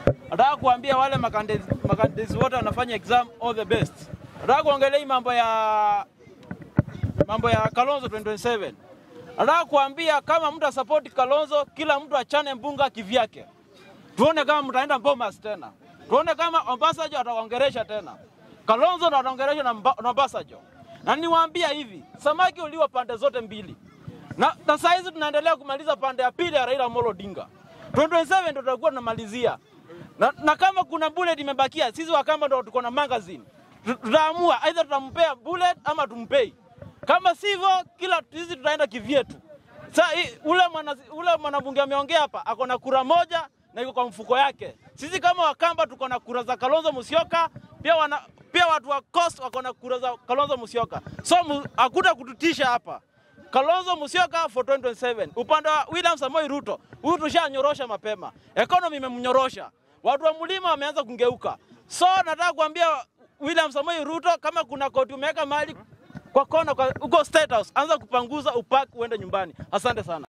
Nataka kuambia wale makandidati makandidati wote wanafanya exam all the best. Nataka kuongelea hii mambo ya mambo ya Kalonzo 2027. Nataka kuambia kama mtu asapoti Kalonzo, kila mtu achane mbunga kivyake. Tuone kama mtaenda Bomas tena, tuone kama Obasanjo ataongeresha tena. Kalonzo ndo ataongeresha na Mba- na Obasanjo. Na niwaambia hivi, samaki uliwa pande zote mbili, na, na saa hizi tunaendelea kumaliza pande ya pili ya Raila Amolo Odinga. 2027 ndo tutakuwa tunamalizia na, na kama kuna bullet imebakia, sisi Wakamba ndo tuko na magazine, Tu- tutaamua aidha tutampea bullet ama tumpei. Kama sivyo, kila sisi tutaenda kivyetu. Sa hii- ule mwana ule mwanabunge ameongea hapa, ako na kura moja na iko kwa mfuko yake. Sisi kama Wakamba tuko na kura za Kalonzo Musyoka, pia wana, pia watu wa Coast wako na kura za Kalonzo Musyoka, so mu- hakuta kututisha hapa. Kalonzo Musyoka for 2027. Upande wa William Samoei Ruto, huyu tushanyorosha mapema, economy imemnyorosha, watu wa mlima wameanza kungeuka. So nataka kuambia William Samoei Ruto, kama kuna koti umeweka mahali kwa kona kwa- huko State House, anza kupanguza upak uende nyumbani. Asante sana.